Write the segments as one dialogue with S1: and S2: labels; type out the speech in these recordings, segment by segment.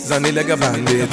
S1: Zani like a bandit.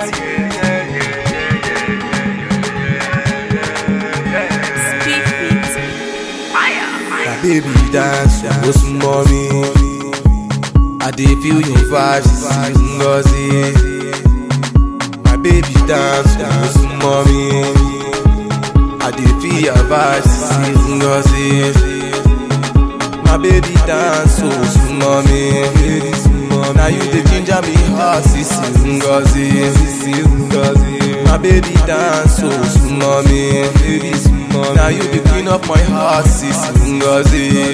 S2: Speak beat. Fire.
S1: My baby dance, go some mommy. I dey feel your vibes, Ngozi. My baby dance, go some mommy. I dey feel your vibes, Ngozi. My baby dance, so some mommy. Now you the ginger me heart, sissy Ngozi. My baby dance, so some mommy. Now you the queen of my heart, sissy Ngozi.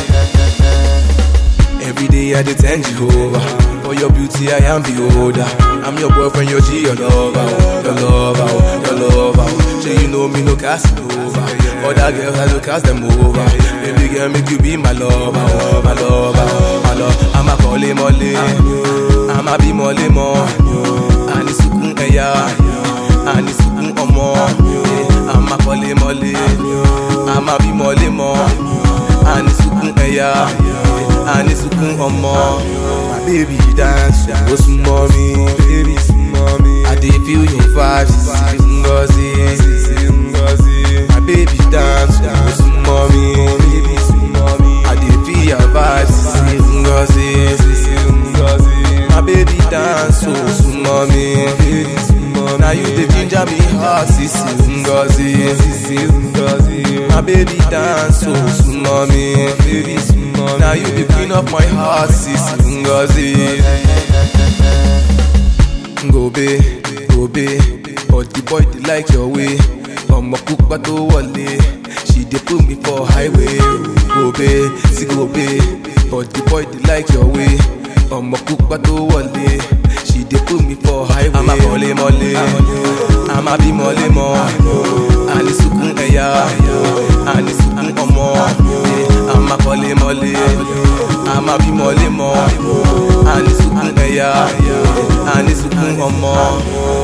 S1: Every day I dey thank Jehovah For your beauty I am beholder I'm your boyfriend, your G, your lover oh, Your lover, oh, your lover oh. Say you know me, no casting over Other girls I don't cast them over Baby girl, make you be my lover oh, My lover, oh, my love I'm a kọ́lé mọ́lé I'm a bí mọ́lé mọ́ Àní sùkún ẹ̀yà Àní sùkún ọmọ I'm a kọ́lé mọ́lé I'm a bí mọ́lé mọ́ Àní sùkún ẹ̀yà Àní sùkún ọmọ. My baby dance, ó súnmọ́ mi. Baby súnmọ́ mi. I dey feel your vibes, Sisi Ngozi. Sisi Ngozi. My baby dance, ó súnmọ́ mi. Baby súnmọ́ mi. I dey feel your vibes, Sisi Ngozi. Sisi Ngozi. My baby dance, ó súnmọ́ mi. Baby súnmọ́ mi. Now you dey ginger me heart, Sisi Ngozi. Sisi Ngozi. My baby dance, ó súnmọ́ mi. Baby súnmọ́ mi. Now you the queen of my heart, Sisi Ngozi. Gobe, gobe, but the boy dey like your way. Ọmọ pupa tó wọlé, she dey put me for highway. Gobe, sí gobe, but the boy dey like your way. Ọmọ pupa tó wọlé, she dey put me for highway. Àmà mọ̀lé mọ̀lé, àmà bí mọ̀lé mọ̀, àní sùkún ẹ̀yà, àní sùkún ọmọ. Àmà kọ́lé mọ̀lé, àmà bí mọ̀lé mọ̀, àní sùkún ẹ̀yà, àní sùkún ọmọ.